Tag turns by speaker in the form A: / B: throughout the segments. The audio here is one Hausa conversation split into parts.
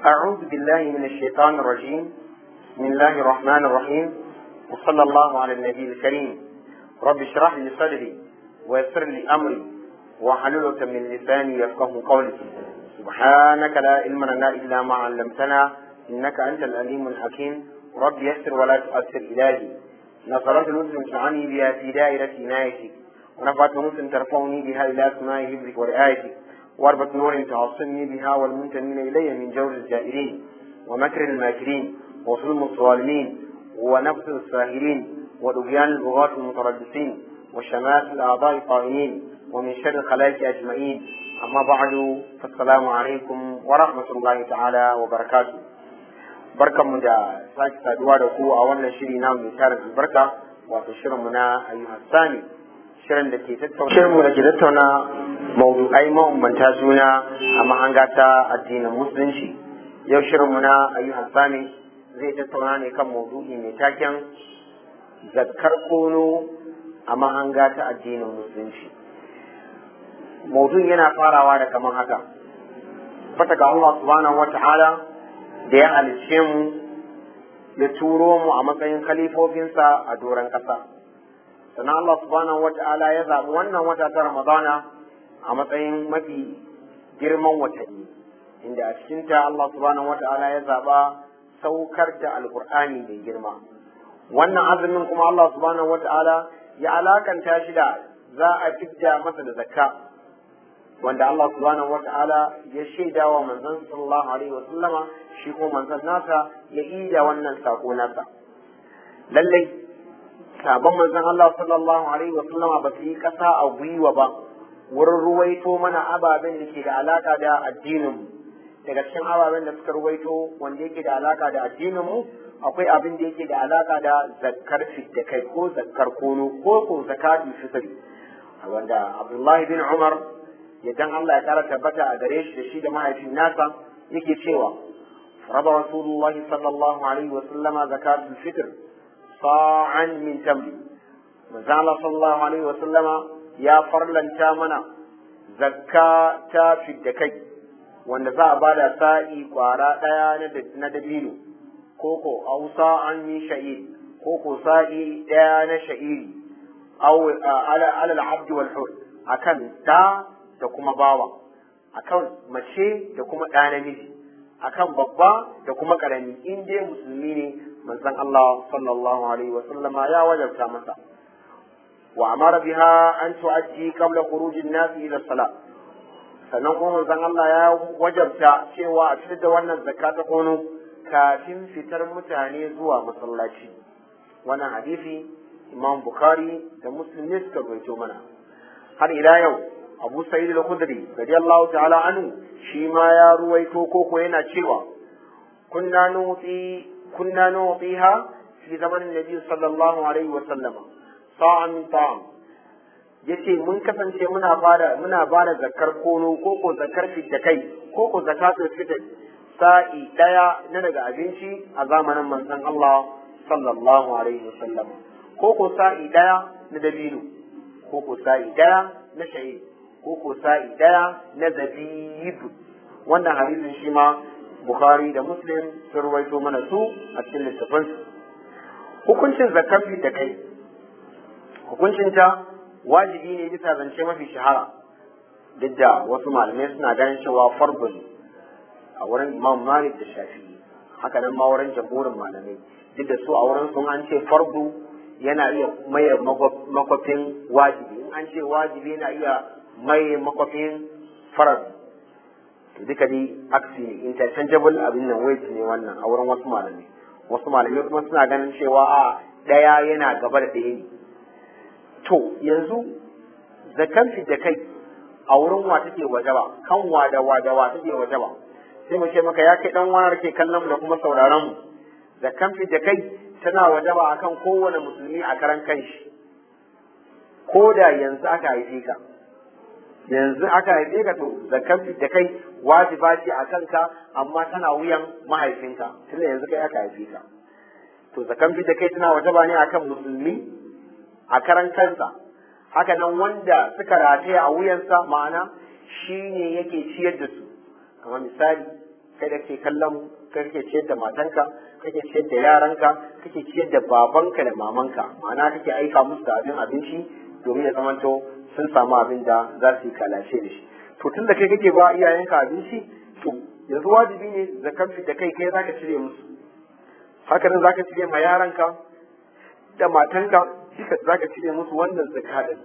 A: أعوذ بالله من الشيطان الرجيم بسم الله الرحمن الرحيم وصلى الله على النبي الكريم رب اشرح لي صدري ويسر لي أمري واحلل عقدة من لساني يفقه قولي سبحانك لا علم لنا إلا ما علمتنا إنك أنت العليم الحكيم رب يسر ولا تؤثر إلهي نصرت مسلم تعني بها في دائرة عنايتك ونفعت مسلم ترفعني بها إلى سماء حفظك ورعايتك واربط نور تعصمني بها والمنتمين إلي من جور الجائرين ومكر الماكرين وظلم الظالمين ونفس الساهرين ودبيان البغاة المتربصين وشمات الأعضاء الطائنين ومن شر الخلائق أجمعين أما بعد فالسلام عليكم ورحمة الله تعالى وبركاته barkan mu da sake saduwa da ku a wannan shiri na mai tarin albarka wato shirin mu na ayyuhan sani shirin da ke tattauna shirin mu da ke tattauna mawdu'ai mabambanta juna a mahanga ta addinin musulunci yau shirin mu na ayyuhan sani zai tattauna ne kan mawdu'i mai taken zakkar kono a mahanga ta addinin musulunci mawdu'in yana farawa da kamar haka fata ga Allah subhanahu wata'ala da ya halicce mu ya turo mu a matsayin khalifofinsa a doron ƙasa sannan Allah subhanahu wata'ala ya zaɓi wannan wata ta Ramadana a matsayin mafi girman watanni inda a cikinta Allah subhanahu wata'ala ya zaɓa saukar da alkur'ani mai girma wannan azumin kuma Allah subhanahu wata'ala ya alakanta shi da za a fidda masa da zakka wanda Allah subhanahu wata'ala ya shaida wa manzon sallallahu alaihi wa sallama shi ko manzon nasa ya ida wannan sako nasa lallai sabon manzon Allah sallallahu alaihi wa sallama ba su yi kasa a gwiwa ba wurin ruwaito mana ababen da ke da alaka da addinin daga cikin ababen da suka ruwaito wanda yake da alaka da addinin mu akwai abin da yake da alaka da zakkar kai ko zakkar kono ko ko zakatul fitri wanda Abdullahi bin Umar idan Allah ya kara tabbata a gare shi da shi da mahaifin nasa yake cewa raba rasulullahi sallallahu alaihi wa sallama zakatul fitr sa'an min tamri manzo Allah sallallahu alaihi wa sallama ya farlanta mana zakka ta fidda kai wanda za a bada sa'i kwara daya na dabino koko au sa'an min sha'ir koko sa'i daya na sha'iri au ala al-abd wal hur akan da da kuma bawa akan mace da kuma ɗa namiji akan babba da kuma ƙarami in dai musulmi ne manzon Allah sallallahu alaihi wa sallama ya wajabta masa wa amara biha an tu'addi qabla khuruj an-nas ila salat sannan kuma manzon Allah ya wajabta cewa a fitar da wannan zakka ta kono kafin fitar mutane zuwa masallaci wannan hadisi Imam Bukhari da Muslim ne suka rawaito mana har ila yau abu sa'id al-khudri radiyallahu ta'ala anhu shi ma ya ruwaito koko yana cewa kunna nuti kunna nutiha fi zamanin nabi sallallahu alaihi wa sallama sa'an min ta'am yace mun kasance muna bada muna bada zakar kono koko zakar da kai koko zakatul fitr sa'i daya na daga abinci a zamanin manzon Allah sallallahu alaihi wa sallama koko sa'i daya na dabino koko sa'i daya na sha'ir ko ko sa'i daya na zabib wannan hadisin shi ma bukhari da muslim sun rawaito mana su a cikin littafin hukuncin zakafi da kai hukuncin ta wajibi ne bisa zance mafi shahara duk da wasu malamai suna ganin cewa fardu ne a wurin imam malik da shafi haka nan ma wurin jamhurin malamai duk da su a wurin sun an ce fardu yana iya maye makwafin wajibi in an ce wajibi yana iya mai makwafin farar duka dai aksi ne interchangeable abin nan wait ne wannan a wurin wasu malamai wasu malamai kuma suna ganin cewa a ɗaya yana gaba da ɗaya ne to yanzu zakan da kai a wurin wa take wajaba kan wa da wa da wa take wajaba sai mu ce maka ya kai dan wani ke kallon mu da kuma sauraron mu zakan da kai tana wajaba akan kowane musulmi a karan kanshi ko da yanzu aka haife ka yanzu aka haife ka to zakar da kai wajiba ce a kanka amma tana wuyan mahaifinka tunda yanzu kai aka haife ka to zakar da kai tana wajaba ne akan musulmi a karan kansa haka nan wanda suka rataya a wuyansa ma'ana shi ne yake ciyar da su kamar misali kai da ke kallon kai kake ciyar da matanka kake ciyar da yaranka kake ciyar da babanka da mamanka ma'ana kake aika musu da abin abinci domin ya zamanto sun samu abin da za su yi kalashe da shi to tun da kai kake ba iyayenka abinci to yanzu wajibi ne zakar da kai kai zaka cire musu haka nan zaka cire ma yaranka da matanka duka zaka cire musu wannan zakka din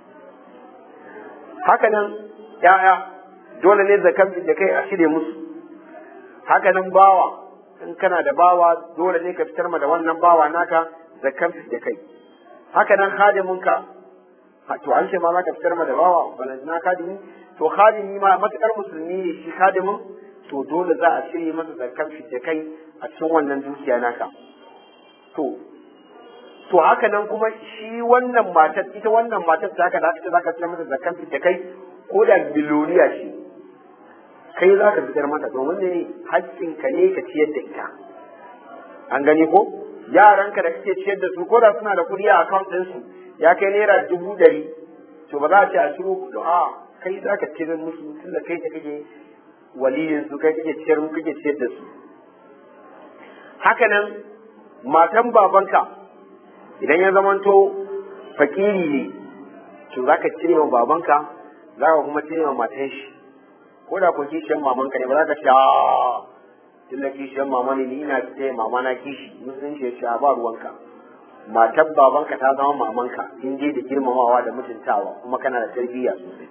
A: haka nan ya'ya dole ne zakar da kai a cire musu haka nan bawa in kana da bawa dole ne ka fitar ma da wannan bawa naka zakar da kai haka nan hadiminka to an ce ma za ka fitar ma da bawa balantana kadimi to kadimi ma matukar musulmi ne shi kadimin to dole za a cire masa zakar da kai a cikin wannan dukiya naka to to haka nan kuma shi wannan matar ita wannan matar ta haka da ita za ka fitar masa zakar da kai ko da biloriya shi kai za ka fitar mata domin ne haƙƙinka ne ka ciyar da ita an gani ko yaranka da kake ciyar da su ko da suna da kuɗi a account ɗinsu ya kai naira dubu ɗari to ba za a ce a ciro kuɗi a kai za ka ciyar musu tunda kai ta kake waliyin su kai kake ciyar kake ciyar da su haka nan matan babanka idan ya zamanto fakiri ne to za ka cire wa babanka za ka kuma cire wa matan shi ko da ko kishiyar mamanka ne ba za ka ce a tunda kishiyar mama ne ni ina ce mama na kishi musulunci ya ce a ba ruwanka matar babanka ta zama mamanka in je da girmamawa da mutuntawa kuma kana da tarbiyya sosai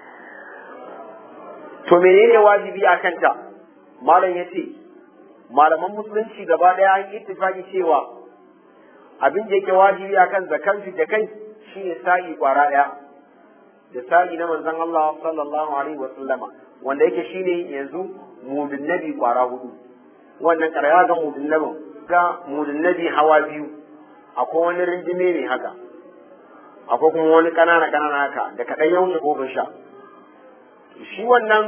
A: to menene wajibi a kanta malam ya ce malaman musulunci gaba ɗaya an yi ittifaki cewa abin da yake wajibi akan zakan da kai shine sa'i kwara ɗaya da sa'i na manzon Allah sallallahu alaihi wa sallama wanda yake shine yanzu mudun nabi kwara hudu wannan karaya ga mudun nabin ga mudun nabi hawa biyu akwai wani rinjime ne haka akwai kuma wani kanana kanana haka da kaɗan ya wuce kofin sha shi wannan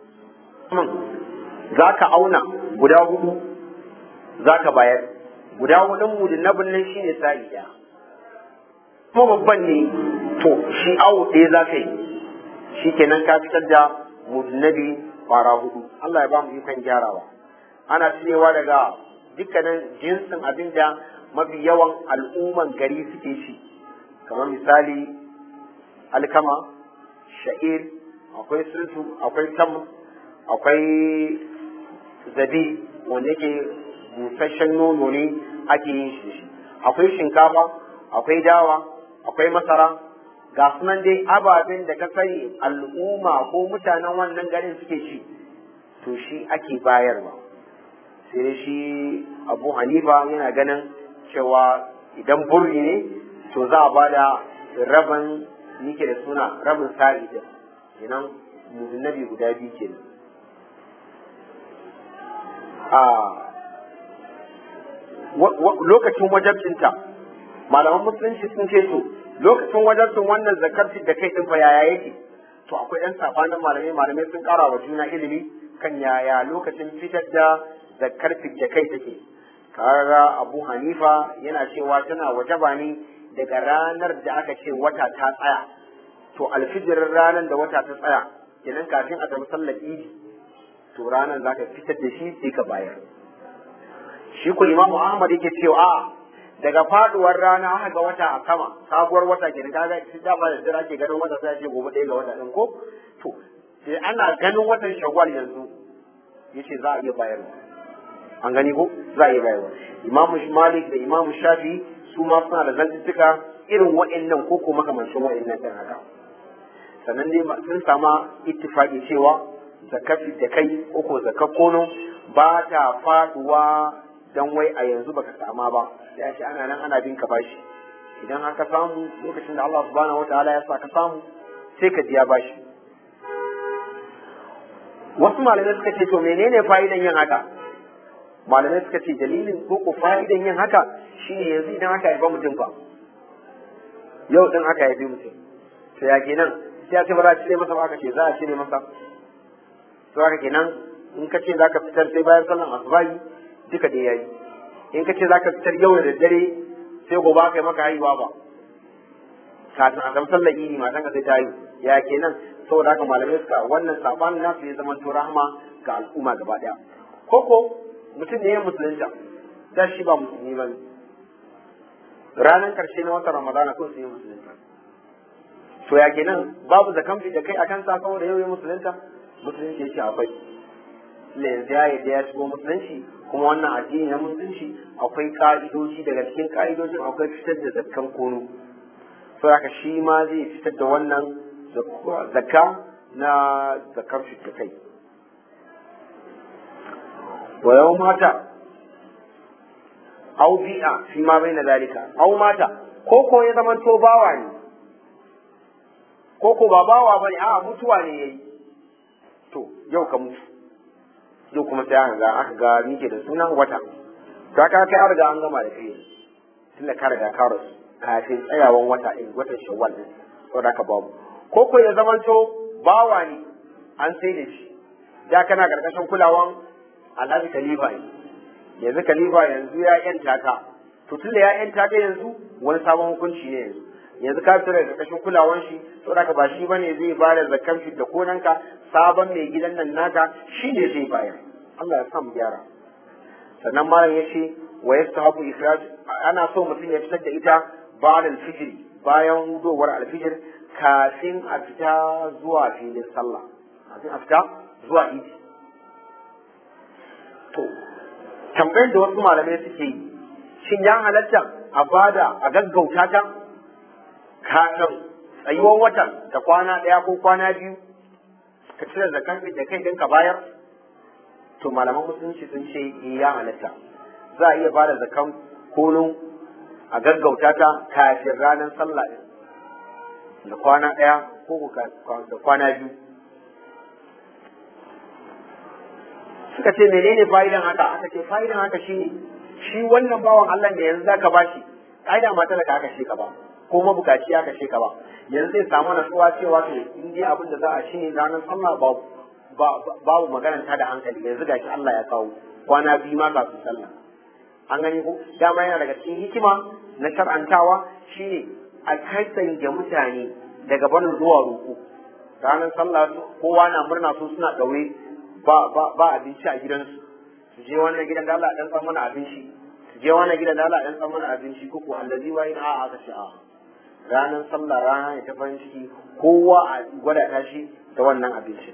A: za ka auna guda hudu za ka bayar guda hudun mudun nabin nan shine sa'i ɗaya kuma babban ne to shi awo ɗaya za ka yi shi kenan ka fitar da mudnabi fara hudu Allah ya ba mu ikon gyarawa ana cirewa daga dukkanin jinsin abin da mafi yawan al'umman gari suke shi kamar misali alkama sha'ir akwai sultu akwai tam akwai zabi wanda yake busasshen nono ne ake yin shi da shi akwai shinkafa akwai dawa akwai masara ga sunan dai ababen da ka sani al'umma ko mutanen wannan garin suke ci to shi ake bayarwa sai dai shi abu hanifa yana ganin cewa idan burri ne to za a ba da rabin nike da suna rabin sa'i din kenan mudunabi guda biyu kenan a lokacin wajabcinta malaman musulunci sun ce to lokacin wajabcin wannan zakar da kai din fa yaya yake to akwai yan sabanin malamai malamai sun kara wa juna ilimi kan yaya lokacin fitar da zakar da kai take kaga abu hanifa yana cewa tana wajaba ne daga ranar da aka ce wata ta tsaya to alfijirin ranar da wata ta tsaya kenan kafin a tafi sallar idi to ranar za ka fitar da shi sai ka bayar shi ku imamu ahmad yake cewa a daga faduwar rana aka ga wata a sama sabuwar wata kenan kaga shi dama da dira ke ganin wata sai ce gobe ɗaya ga wata ɗin ko to sai ana ganin watan shawwal yanzu yace za a iya bayarwa an gani ko za a iya bayarwa imamu malik da imamu shafi su ma suna da zantuttuka irin wa'annan ko ko makamancin wa'annan ɗin haka sannan dai sun sama ittifaqi cewa zakafi da kai ko ko kono ba ta faduwa dan wai a yanzu baka sama ba ya ce ana nan ana bin ka bashi idan har ka samu lokacin da Allah subhanahu wataala ya sa ka samu sai ka biya bashi wasu malamai suka ce to menene fa'idan yin haka malamai suka ce dalilin ko ko fa'idan yin haka shine yanzu idan aka haifa mutum fa yau din aka haifi mutum to ya kenan sai ya ce ba za a cire masa ba aka ce za a cire masa to haka kenan in ka ce za ka fitar sai bayan sallan asubahi duka da yayi in ka ce za ka fitar yau da daddare sai gobe aka yi maka haihuwa ba kafin a san sallar idi matan ka sai ta yi ya kenan saboda haka malamai suka wannan sabanin nasu ya zama to rahama ga al'umma gaba daya koko mutum ne ya musulunta da shi ba musulmi ba ne ranar karshe na watan ramadana ko sun yi musulunta to ya kenan babu zakan fi da kai akan sa saboda yau ya musulunta musulunci yake akwai yanzu ya yadda ya shigo musulunci kuma wannan addini na musulunci akwai ka'idoji daga cikin ka'idojin akwai fitar da zakkan kono to haka shi ma zai fitar da wannan zakka na zakkan fitar kai wa yau mata au bi'a fi ma bai na zalika au mata ko ko ya zama to bawa ne ko ko ba bawa bane a mutuwa ne yayi to yau ka mutu yau kuma sai aka ga aka ga nike da sunan wata to aka kai an riga an gama da kai tunda ka riga ka rasu kafin tsayawan wata in watan shawwal din saboda ka babu ko ko ya zama to bawa ne an sai da shi da kana karkashin kulawan alhaji khalifa ne yanzu khalifa yanzu ya yanta ka to tunda ya yanta ka yanzu wani sabon hukunci ne yanzu yanzu ka fita daga karkashin kulawan shi saboda ka ba shi bane zai ba da zakkan fi da konanka sabon mai gidan nan naka shi ne zai bayar Allah ya sa mu gyara sannan malam ya ce wa yastahabu ikhraj ana so mutum ya fitar da ita ba'da al-fajr bayan hudowar al-fajr kafin a fita zuwa filin sallah kafin a fita zuwa idi to tambayar da wasu malamai suke yi shin ya halatta a bada a gaggauta ta kafin tsayuwar watan da kwana ɗaya ko kwana biyu ka cire zakan da kai ɗin ka bayar to malaman musulunci sun ce ya halatta za a iya ba da zakan kolon a gaggauta ta kafin ranar sallah ɗin da kwana ɗaya ko da kwana biyu suka ce menene fa'idan haka aka ce fa'idan haka shi shi wannan bawan Allah da yanzu zaka bashi kaida mata da ka aka shi ka ba ko mabukaci aka shi ka ba yanzu zai samu natsuwa cewa to in dai abin da za a shi ranar sallah ba babu maganar ta da hankali yanzu gashi Allah ya kawo kwana biyu ma kafin sallah an gani ko dama yana daga cikin hikima na shar'antawa shine a kasance mutane daga barin zuwa roƙo ranar sallah kowa na murna su suna ɗaure ba ba ba abinci a gidansu su je wannan gidan da Allah dan san mana abinci su je wannan gidan da Allah dan san mana abinci ko ko allazi wa in a'a aka ce a ranar sallah rana ne ta farin ciki kowa a gwada tashi da wannan abincin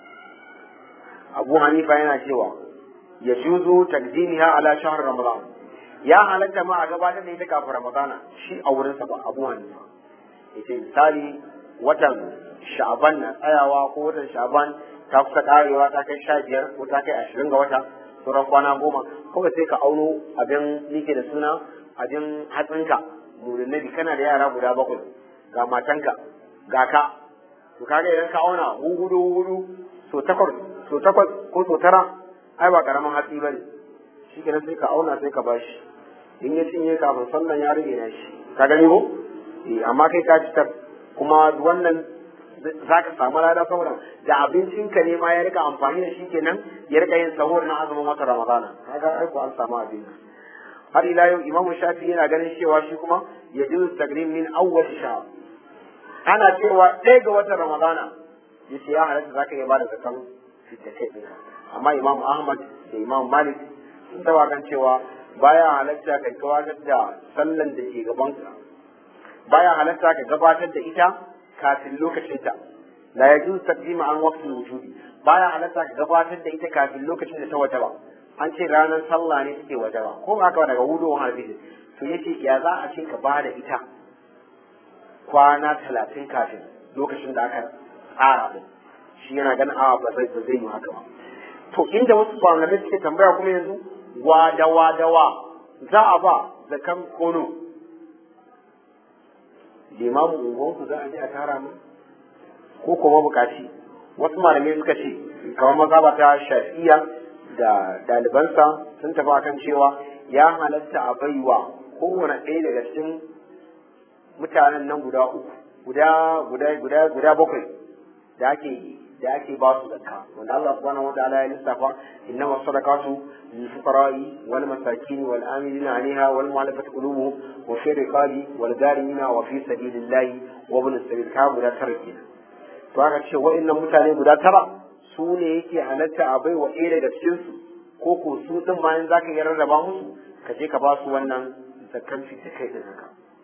A: Abu Hanifa yana cewa ya juzu takdimiha ala shahr Ramadan ya halatta ma a gabatar da ita kafin Ramadana shi a wurinsa ba Abu Hanifa yace misali watan Sha'ban na tsayawa ko watan Sha'ban ta kusa karewa ta kai sha biyar ko ta kai ashirin ga wata sauran kwana goma kawai sai ka auno abin nike da suna abin hatsinka murin nabi kana da yara guda bakwai ga matanka ga ka to kaga idan ka auna hudu hudu so takwas so takwas ko so tara ai ba karamin hatsi ba ne shi kenan sai ka auna sai ka bashi in ya cinye kafin sallan ya rage na shi ka gani ko eh amma kai ka fitar kuma wannan za ka samu lada saboda da abincinka ne ma ya rika amfani da shi kenan ya rika yin sahur na azumin wata ramadana kaga ai ko an samu abin har ila yau imam shafi yana ganin cewa shi kuma ya ji tagrim min awwal shahr ana cewa ɗaya ga watan ramadana yace ya halatta zaka iya bada zakan fitta kai ɗinka amma imam ahmad da imam malik sun taba kan cewa baya halatta ka gabatar da sallan da ke gabanka baya halatta ka gabatar da ita kafin lokacinta la yajuz taqdima an waqti wujudi baya halatta ka gabatar da ita kafin lokacin da ta wajaba an ce ranar sallah ne take wajaba ko ba haka daga hudowar alfijir to yace ya za a ce ka ba da ita kwana talatin kafin lokacin da aka tsara din shi yana ganin awa ba zai ba zai yi haka ba to inda wasu malamai suke tambaya kuma yanzu wadawa dawa za a ba zakan kono limamu unguwanku za a je a tara mu ko kuma bukaci wasu malamai suka ce kamar maza ba ta shafiya da ɗalibansa sun tafi akan cewa ya halatta a baiwa kowane ɗaya daga cikin mutanen nan guda uku guda guda guda guda bakwai da ake da ake ba su zakka wanda Allah subhanahu wa ta'ala ya lissafa innama sadaqatu lil fuqara'i wal masakin wal amilina 'alayha wal mu'allafati qulubuhum wa fi riqabi wal gharimina wa fi sabilillahi wa ibn sabil ka guda tara kenan to aka ce wa'annan mutane guda tara su ne yake halatta a bai wa ɗaya daga cikin su ko ko su din bayan za ka iya rarraba musu ka je ka ba su wannan zakkan fi da kai da zaka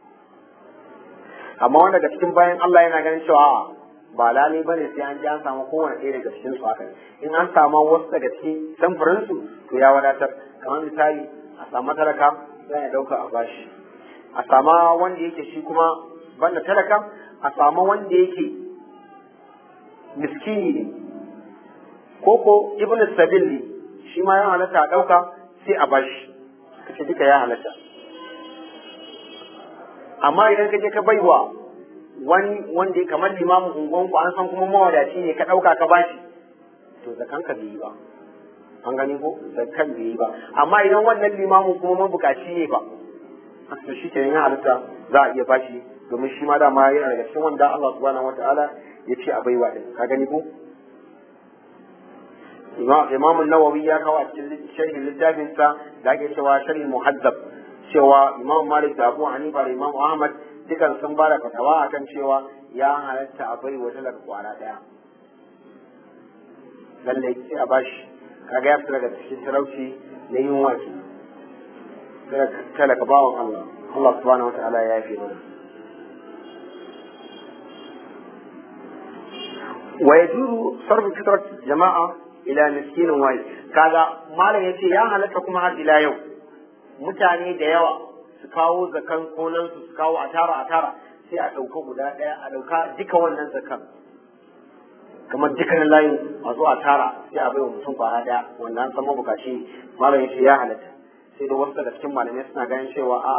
A: amma wanda daga cikin bayan Allah yana ganin cewa ba lalai ba ne sai an ji an samu kowane ɗaya daga cikin su haka in an samu wasu daga cikin samfurin su to ya wadatar kamar misali a samu talaka za ya ɗauka a bashi a sama wanda yake shi kuma banda talaka a samu wanda yake miskini ne ko ko ibn sabil ne shi ma ya halatta a ɗauka sai a bashi kace duka ya halatta amma idan ka je ka baiwa wani wanda ya kamar limamin unguwanku an san kuma mawadaci ne ka ɗauka ka bashi to zakan ka bai yi ba an gani ko zakan bai yi ba amma idan wannan limamin kuma mabukaci ne ba to shi ke yin halitta za a iya bashi domin shi ma dama yana daga cikin wanda Allah subhanahu wataala ya ce a baiwa din ka gani ko Imam Nawawi ya kawo a cikin sharhin littafinsa da ake cewa sharhin muhazzab cewa Imam Malik da Abu Hanifa da Imam Ahmad dukan sun ba da fatawa akan cewa ya halatta a bai wata daga kwara daya lalle sai a bashi kaga ya fita daga cikin talauci na yin waki talaka bawan Allah Allah subhanahu wataala ya yafe mana wa yajuzu sarfu fitrat jama'a ila miskinin wahid kaga malam yace ya halatta kuma har ila yau mutane da yawa su kawo zakan konan su kawo a tara a tara sai a ɗauka guda ɗaya a ɗauka duka wannan zakan kamar dukkanin layin a zo a tara sai a baiwa mutum kwana ɗaya wanda an san mabukaci malam yace ya halatta sai da wasu daga cikin malamai suna ganin cewa a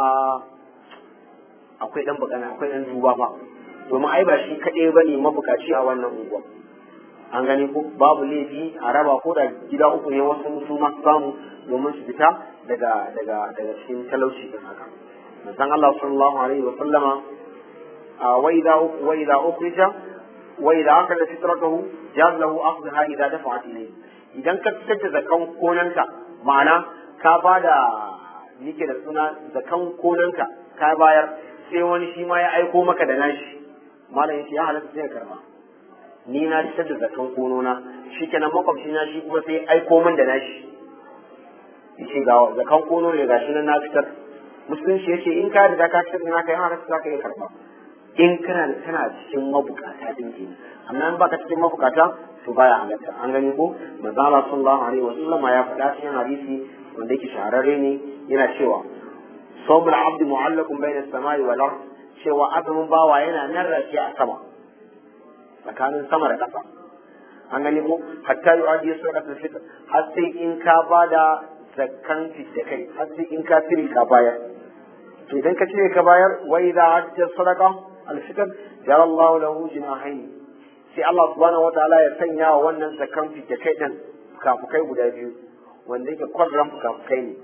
A: akwai ɗan bukana akwai ɗan duba ba domin ai ba shi kaɗai ba ne mabukaci a wannan unguwa an gani ko babu laifi a raba ko da gida uku ne wasu su ma samu domin su fita daga daga daga cikin talauci din haka manzon Allah sallallahu alaihi wa sallama wa idza wa idza ukhrija wa idza akala fitratahu jaz lahu akhdha idza dafa'at ilayhi idan ka fitar da zakan konanka ma'ana ka bada yake da suna zakan konanka ka bayar sai wani shi ma ya aiko maka da nashi malam yace ya halatta sai ka karba ni na fitar da zakan konona shikenan makwabci na shi kuma sai aiko min da nashi yace ga zakan kono ne gashi nan na fitar musulunci yace in ka riga ka fitar naka yana halatta zaka iya karba in kana kana cikin mabukata din ke amma in baka cikin mabukata to baya halatta an gani ko manzo Allah sallallahu alaihi wasallam ya faɗa cikin hadisi wanda yake shahararre ne yana cewa sawmul abdi mu'allaqun bayna as-samai wal ard cewa azumin bawa yana nan rafi a sama tsakanin sama da ƙasa an gani ko hatta yu'adi sadaqatul fitr har sai in ka bada zakkan da kai har sai in ka tiri ka bayar to idan ka cire ka bayar wa idza adda sadaqa al-fitr jara Allah lahu jinahayn sai Allah subhanahu wataala ya sanya wa wannan zakkan da kai din kafukai guda biyu wanda yake kwadran kafukai ne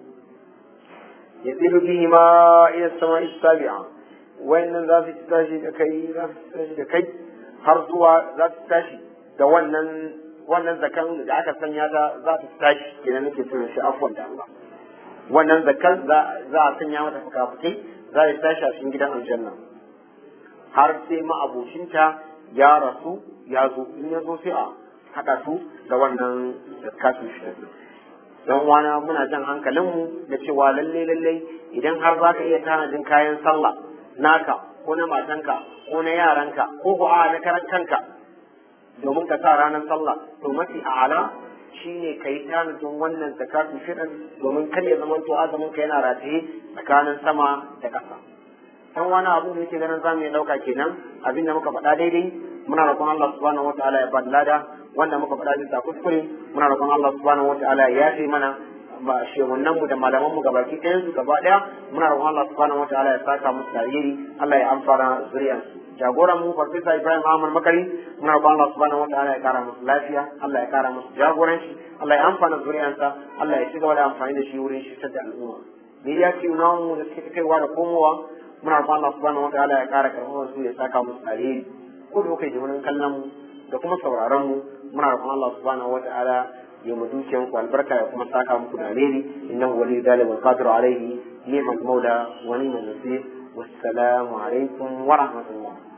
A: yadilu bihi ma ila samai sabi'a wayannan za su tashi da kai za su tashi da kai har zuwa za su tashi da wannan wannan zakan da aka sanya ta za ta tashi kenan nake tura shi afwan da Allah wannan zakan za a sanya mata fukafukai za ta tashi a cikin gidan aljanna har sai ma'abocinta ya rasu ya zo in ya zo sai a haɗa su da wannan zakatun shi dan wana muna jan hankalinmu da cewa lalle lalle idan har za ka iya tanadin kayan sallah naka ko na matanka ko na yaranka ko ko a na karan kanka domin ka sa ranar sallah to mafi a'ala shine ka yi tanadin wannan zakatun shirin domin kar ya zama to azumin ka yana rataye tsakanin sama da ƙasa dan wani abu da yake ganin zamu iya dauka kenan abin da muka faɗa daidai muna roƙon Allah subhanahu wataala ya bada lada wanda muka faɗa bisa kuskure muna roƙon Allah subhanahu wataala ya yafe mana ba shehunan mu da malaman mu gabaki ɗayan su gaba ɗaya muna roƙon Allah subhanahu wataala ya saka musu tariri Allah ya amfana zuriyarsu jagoran mu farfesa Ibrahim Ahmad Makari muna roƙon Allah subhanahu wataala ya kara musu lafiya Allah ya kara musu jagoranci Allah ya amfana zuriyarsa Allah ya ci gaba da amfani da shi wurin shi da al'umma me ya ce na mu da suke kaiwa da komowa muna roƙon Allah subhanahu wataala ya kara karɓar su ya saka musu alheri ko da kai wurin kallon mu da kuma sauraron mu muna roƙon Allah subhanahu wataala ya mu dukiyan ku albarka ya kuma saka muku da alheri innahu waliyyu dhalika wal qadiru alayhi ni'mal maula wa ni'mal nasir wassalamu alaikum wa rahmatullah